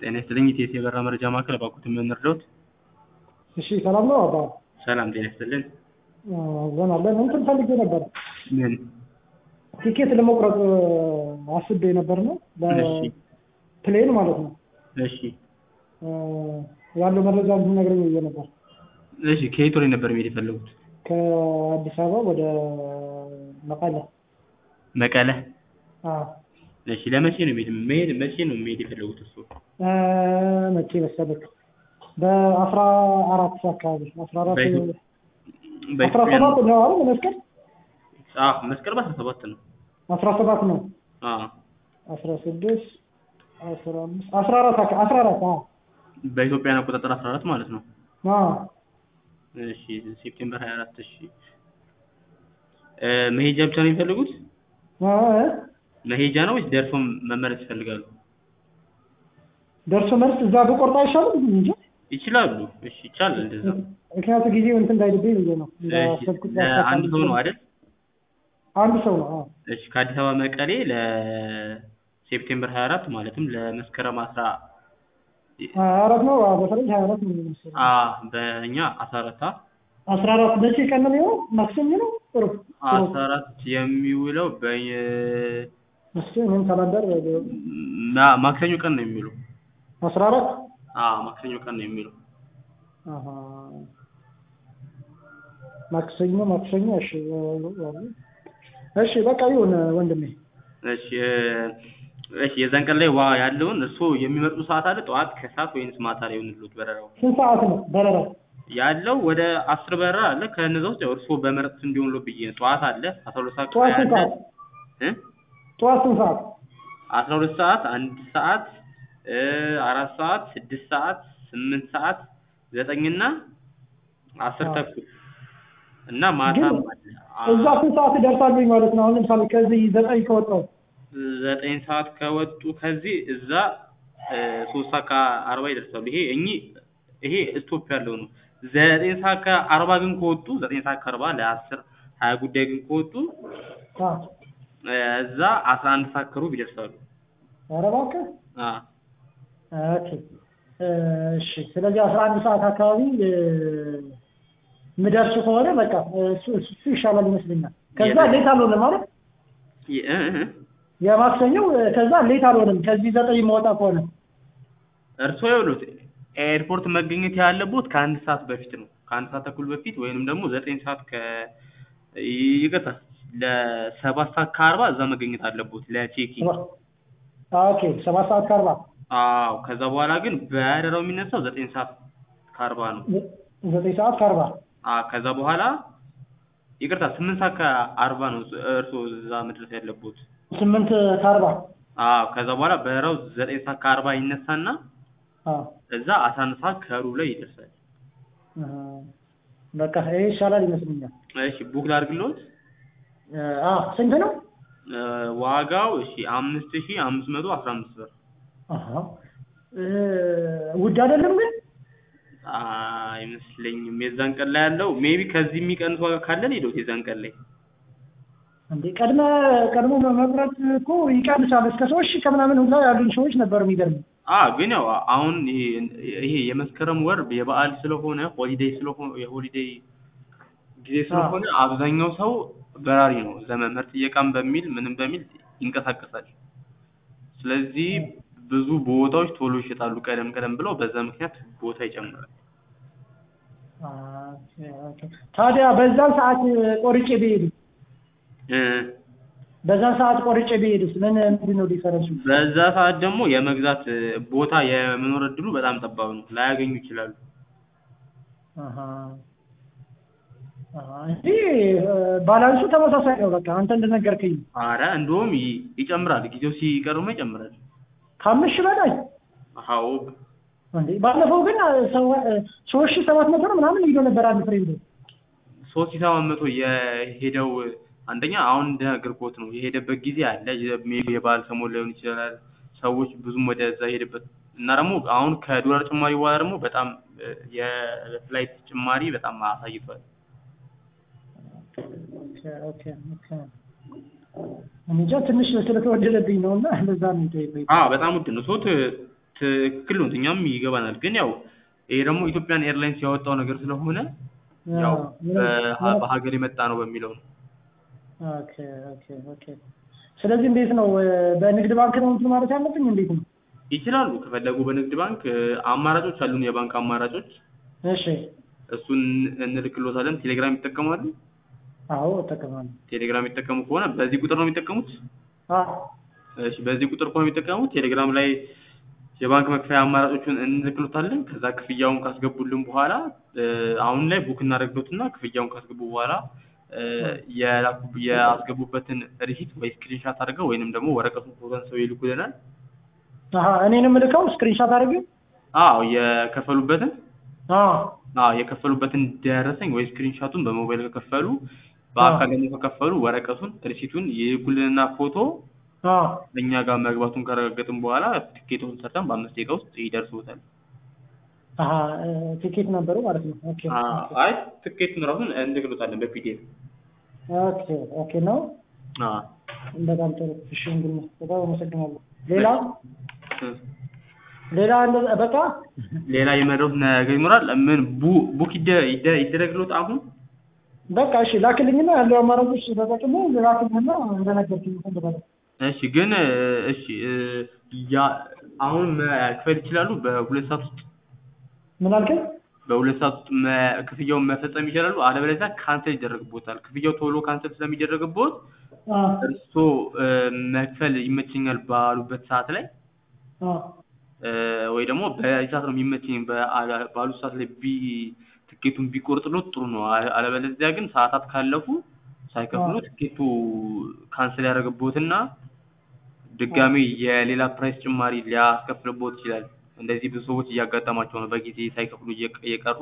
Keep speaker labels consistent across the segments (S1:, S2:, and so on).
S1: ጤና ይስጥልኝ ኢቲኤስ የበራ መረጃ ማዕከል እባክዎት ምን እንርዳዎት?
S2: እሺ ሰላም ነው አባ
S1: ሰላም ጤና ይስጥልን።
S2: ዘና አለን እንትን ፈልጌ ነበር
S1: ምን?
S2: ቲኬት ለመቁረጥ አስቤ ነበር ነው
S1: እሺ
S2: በፕሌን ማለት ነው
S1: እሺ
S2: ያለው መረጃ እንድትነግረኝ ብዬ ነበር
S1: እሺ ከየት ወደ ነበር መሄድ የፈለጉት?
S2: ከአዲስ አበባ ወደ መቀለ
S1: መቀለ።
S2: አዎ
S1: እሺ ለመቼ ነው መሄድ መሄድ መቼ ነው መሄድ የፈለጉት እሱ?
S2: መቼ መሰለህ በአስራ አራት አካባቢ አስራ አራት
S1: በኢትዮ-
S2: አስራ
S1: በኢትዮጵያ
S2: ሰባት ነው አይደል መስቀል
S1: አዎ መስቀል በአስራ ሰባት ነው።
S2: አስራ ሰባት ነው
S1: አዎ
S2: አስራ ስድስት አስራ አምስት አስራ አራት አካ- አስራ አራት አዎ
S1: በኢትዮጵያን አቆጣጠር 14 ማለት ነው።
S2: አዎ
S1: እሺ ሴፕቴምበር 24 እሺ እ መሄጃ ብቻ ነው የሚፈልጉት?
S2: አዎ እ?
S1: መሄጃ ነው ወይስ ደርሶ መመለስ ይፈልጋሉ?
S2: ደርሶ መልስ እዛ ብቆርጥ አይሻልም እንጂ
S1: ይችላሉ። እሺ ይቻላል እንደዛ።
S2: ምክንያቱም ጊዜው እንትን እንዳይልብኝ ብዬ ነው
S1: እሺ
S2: እንዳሰብኩት
S1: ለአንድ ሰው ነው አይደል?
S2: አንድ ሰው ነው አዎ
S1: እሺ ከአዲስ አበባ መቀሌ ለሴፕቴምበር 24 ማለትም ለመስከረም 10
S2: ሀያ አራት ነው አዎ በፈረንጅ ሀያ አራት ነው የሚመስለው
S1: አ በእኛ 14 አ
S2: አስራ አራት መቼ ቀን ነው የሚሆነው ማክሰኞ ነው ጥሩ
S1: 14 የሚውለው በ
S2: እስኪ እኔም ካላንደር
S1: ማ- ማክሰኞ ቀን ነው የሚውለው።
S2: አስራ አራት
S1: አ ማክሰኞ ቀን ነው የሚውለው።
S2: አሀ ማክሰኞ ማክሰኞ እሺ እሺ በቃ ይሁን ወንድሜ
S1: እሺ እ እሺ የዛን ቀን ላይ ዋ ያለውን እርስዎ የሚመርጡ ሰዓት አለ ጠዋት ከሰዓት ወይንስ ማታ ላይ ይሆንልዎት በረራው?
S2: ስንት ሰዓት ነው በረራ
S1: ያለው ወደ አስር በረራ አለ ከነዛ ውስጥ ያው እርስዎ በመረጡት እንዲሆንልዎት ብዬ ነው። ጠዋት አለ 12 ሰዓት
S2: ጠዋት ስንት
S1: አለ
S2: ሰዓት
S1: እ
S2: ጠዋት ስንት ሰዓት
S1: 12 ሰዓት አንድ ሰዓት እ አራት ሰዓት ስድስት ሰዓት ስምንት ሰዓት ዘጠኝ እና አስር
S2: አዎ።
S1: ተኩል እና ማታም
S2: ግን
S1: አለ አ-
S2: እዛ ስንት ሰዓት እደርሳለሁኝ ማለት ነው አሁን ለምሳሌ ከዚህ ዘጠኝ ከወጣሁ
S1: ዘጠኝ ሰዓት ከወጡ ከዚህ እዛ እ ሶስት ሰዓት ከአርባ ይደርሳሉ። ይሄ እኚህ ይሄ ስቶፕ ያለው ነው። ዘጠኝ ሰዓት ከአርባ ግን ከወጡ ዘጠኝ ሰዓት ከአርባ ለአስር ሀያ ጉዳይ ግን ከወጡ
S2: አዎ
S1: እ እዛ አስራ አንድ ሰዓት ከሩብ ይደርሳሉ።
S2: ኧረ እባክህ
S1: አ
S2: ኦኬ እሺ ስለዚህ አስራ አንድ ሰዓት አካባቢ እ ምደርስ ከሆነ በቃ እሱ እሱ ይሻላል ይመስለኛል ከዛ
S1: የት?
S2: ሌት አልሆነም ማለት
S1: የ- እ እ
S2: የማክሰኞው እ ከዛ ሌት አልሆነም ከዚህ ዘጠኝ መውጣ ከሆነ
S1: እርስዎ ይኸውልዎት ኤርፖርት መገኘት ያለቦት ከአንድ ሰዓት በፊት ነው። ከአንድ ሰዓት ተኩል በፊት ወይንም ደግሞ ዘጠኝ ሰዓት ከ ይቅርታ ለሰባት ሰዓት ከአርባ እዛ መገኘት አለቦት ለቼኪንግ።
S2: ኦኬ ሰባት ሰዓት ከአርባ
S1: አዎ ከዛ በኋላ ግን በረራው የሚነሳው ዘጠኝ ሰዓት ከአርባ ነው።
S2: ዘጠኝ ሰዓት ከአርባ
S1: አ ከዛ በኋላ ይቅርታ ስምንት ሰዓት ከአርባ ነው እርስዎ እዛ መድረስ ያለቦት።
S2: ስምንት ከአርባ
S1: አዎ ከዛ በኋላ በረራው ዘጠኝ ሰዓት ከአርባ ይነሳና
S2: አዎ
S1: እዛ አስራ አንድ ሰዓት ከሩብ ላይ ይደርሳል።
S2: እ በቃ ይሄ ይሻላል ይመስለኛል
S1: እሺ ቡክ ላድርግልዎት?
S2: እ አዎ ስንት ነው
S1: እ ዋጋው እሺ አምስት ሺህ አምስት መቶ አስራ አምስት ብር
S2: አሃ እ ውድ አይደለም ግን
S1: አይመስለኝም። የዛን ቀን ላይ ያለው ሜቢ ከዚህ የሚቀንስ ዋጋ ካለ ሄዶት የዛን ቀን ላይ
S2: እንዴ ቀድመ ቀድሞ መምረጥ እኮ ይቀንሳል እስከ ሶስት ሺህ ከምናምን ሁላ ያሉን ሰዎች ነበሩ የሚገርም
S1: አ ግን ያው አሁን ይሄ ይሄ የመስከረም ወር የበዓል ስለሆነ ሆሊዴይ ስለሆነ የሆሊዴይ ጊዜ ስለሆነ አብዛኛው ሰው በራሪ ነው። ዘመመር ጥየቃም በሚል ምንም በሚል ይንቀሳቀሳል። ስለዚህ ብዙ ቦታዎች ቶሎ ይሸጣሉ ቀደም ቀደም ብለው በዛ ምክንያት ቦታ ይጨምራል።
S2: ታዲያ በዛን ሰዓት ቆርጬ ብሄድ
S1: እ
S2: በዛን ሰዓት ቆርጬ ብሄድስ ምን ምንድን ነው ዲፈረንሱ?
S1: በዛ ሰዓት ደግሞ የመግዛት እ ቦታ የመኖር እድሉ በጣም ጠባብ ነው። ላያገኙ ይችላሉ።
S2: አሃ አሃ እንጂ እ ባላንሱ ተመሳሳይ ነው። በቃ አንተ እንደነገርከኝ
S1: አረ እንደውም ይ- ይጨምራል። ጊዜው ሲቀርብማ ይጨምራል።
S2: ከአምስት ሺህ በላይ
S1: አዎ
S2: እንዴ ባለፈው ግን እ ሰው እ ሶስት ሺህ ሰባት መቶ ነው ምናምን ሄዶ ነበር አንድ ፍሬንድ
S1: ሶስት ሺህ ሰባት መቶ የሄደው አንደኛ አሁን እንደነገርኩት ነው የሄደበት ጊዜ አለ። ሜቢ የበዓል ሰሞን ላይሆን ይችላል። ሰዎች ብዙም ወደዛ የሄደበት እና ደግሞ አሁን ከዶላር ጭማሪ በኋላ ደግሞ በጣም እ የፍላይት ጭማሪ በጣም አሳይቷል።
S2: ኦኬ ኦኬ ኦኬ እንጃ ትንሽ ስለተወደደብኝ ነው እና ለዛ ነው የጠየቀኝ።
S1: አዎ በጣም ውድ ነው። ሶት ትክክል ነው እኛም ይገባናል ግን ያው ይሄ ደግሞ ኢትዮጵያን ኤርላይንስ ያወጣው ነገር ስለሆነ ያው በሀ- በሀገር የመጣ ነው በሚለው ነው
S2: ኦኬ ኦኬ ኦኬ ስለዚህ እንዴት ነው በንግድ ባንክ ነው እንትን ማለት ያለብኝ እንዴት ነው
S1: ይችላሉ ከፈለጉ በንግድ ባንክ እ፣ አማራጮች አሉን የባንክ አማራጮች
S2: እሺ
S1: እሱን እንልክሎታለን ቴሌግራም ይጠቀማሉ
S2: አዎ እጠቀማለሁ
S1: ቴሌግራም የሚጠቀሙ ከሆነ በዚህ ቁጥር ነው የሚጠቀሙት
S2: አዎ
S1: እሺ በዚህ ቁጥር ከሆነ የሚጠቀሙት ቴሌግራም ላይ የባንክ መክፈያ አማራጮቹን እንልክሎታለን ከዛ ክፍያውን ካስገቡልን በኋላ እ፣ አሁን ላይ ቡክ እናደርግሎትና ክፍያውን ካስገቡ በኋላ እ፣ የላኩ- ያስገቡበትን ሪሲት ወይ ስክሪንሻት አድርገው ወይንም ደግሞ ወረቀቱን ፎቶ አንስተው ይልኩልናል
S2: አሀ እኔንም ልከው ስክሪንሻት አድርጌ
S1: አዎ የከፈሉበትን
S2: አዎ
S1: አዎ የከፈሉበትን ደረሰኝ ወይ ስክሪንሻቱን በሞባይል ከከፈሉ በአካል ደግሞ ከከፈሉ ወረቀቱን ሪሲቱን ይልኩልንና ፎቶ
S2: አዎ
S1: እኛ ጋር መግባቱን ካረጋገጥን በኋላ ትኬቱን ሰርተን በአምስት ደቂቃ ውስጥ ይደርስዎታል።
S2: አሀ እ፣ ቲኬት ነበሩ ማለት ነው ኦኬ
S1: አ- አይ ትኬቱን ራሱን እንልክሎታለን በፒዲኤፍ።
S2: ኦኬ ኦኬ ነው
S1: አዎ
S2: በጣም ጥሩ እሺ እንግዲህ በጣም አመሰግናለሁ ሌላ
S1: እ፣
S2: ሌላ እንደ- በቃ
S1: ሌላ የመረሩት ነገር ይኖራል? ምን ቡ- ቡክ ይደ- ይደ- ይደረግሎት አሁን?
S2: በቃ እሺ ላክልኝና ያለው አማራጮች ተጠቅሜ ላክልኝና እንደነገርኩኝ እፈልጋለሁ
S1: እሺ ግን እ፣ እሺ እ፣ ያ አሁን መክፈል ይችላሉ በሁለት ሰዓት ውስጥ
S2: ምን አልከኝ
S1: በሁለት ሰዓት ውስጥ መ- ክፍያውን መፈጸም ይችላሉ። አለበለዚያ ካንሰል ይደረግቦታል። ክፍያው ቶሎ ካንሰል ስለሚደረግቦት
S2: አ
S1: እርስዎ እ፣ መክፈል ይመቸኛል ባሉበት ሰዓት ላይ
S2: አ
S1: እ፣ ወይ ደግሞ በዚህ ሰዓት ነው የሚመቸኝ በአ- ባሉት ሰዓት ላይ ቢ ትኬቱን ቢቆርጥሎት ጥሩ ነው። አ- አለበለዚያ ግን ሰዓታት ካለፉ ሳይከፍሉ
S2: አዎ።
S1: ትኬቱ ካንሰል ያደረግቦትና ድጋሜ የሌላ ፕራይስ ጭማሪ ሊያስከፍልቦት ይችላል። እንደዚህ ብዙ ሰዎች እያጋጠማቸው ነው በጊዜ ሳይከፍሉ እየቀ- እየቀሩ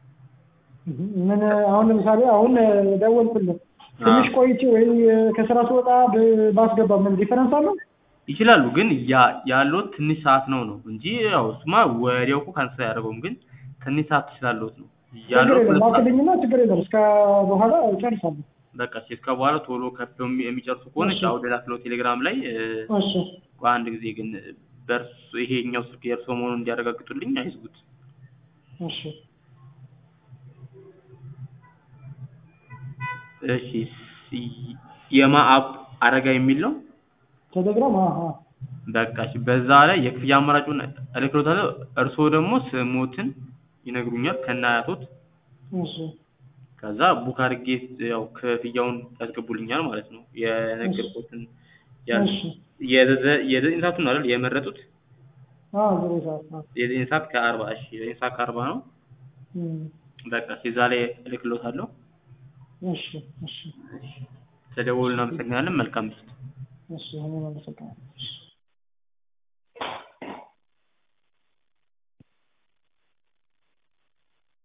S2: ምን አሁን ለምሳሌ አሁን ደወልኩልህ ትንሽ ቆይቼ ወይ ከስራ ስወጣ ብ- ባስገባ ምን ዲፈረንስ አለው?
S1: ይችላሉ ግን ያ ያለው ትንሽ ሰዓት ነው ነው እንጂ ያው እሱማ ወዲያው እኮ ካንሰል አያደርገውም። ግን ትንሽ ሰዓት ስላለዎት ነው
S2: ችግር
S1: ያለው
S2: የለም
S1: ሁለት ሰዓት
S2: ላክልኝና ችግር የለም እስከ በኋላ እጨርሳለሁ።
S1: በቃ እሺ እስከ በኋላ ቶሎ ከፍለው የሚ- የሚጨርሱ ከሆነ
S2: እሺ።
S1: አውደ ላክለው ቴሌግራም ላይ እ፣
S2: እሺ
S1: ቆይ አንድ ጊዜ ግን በእርሱ ይሄኛው ስልክ የእርሶ መሆኑን እንዲያረጋግጡልኝ አይዝጉት።
S2: እሺ
S1: እሺ ሲ- የማ አፕ አረጋ የሚል ነው።
S2: ቴሌግራም አ አ
S1: በቃ እሺ በዛ ላይ የክፍያ አማራጩን እልክሎታለሁ። እርስዎ ደግሞ ስሞትን ይነግሩኛል ከነ አያቶት
S2: እሺ
S1: ከዛ ቡክ አድርጌ ያው ክፍያውን ያስገቡልኛል ማለት ነው። የነገርኩትን ያ-
S2: እሺ
S1: የዘ- የዘጠኝ ሰዓቱን አይደል የመረጡት?
S2: አ ዘጠኝ ሰዓት አ
S1: የዘጠኝ ሰዓት ከአርባ እሺ የዘጠኝ ሰዓት ከአርባ ነው።
S2: እም፣
S1: በቃ እሺ እዛ ላይ እልክሎታለሁ።
S2: እሺ እሺ
S1: ተደውሉ እናመሰግናለን። መልካም ምሽት።
S2: እሺ እኔም አመሰግናለሁ።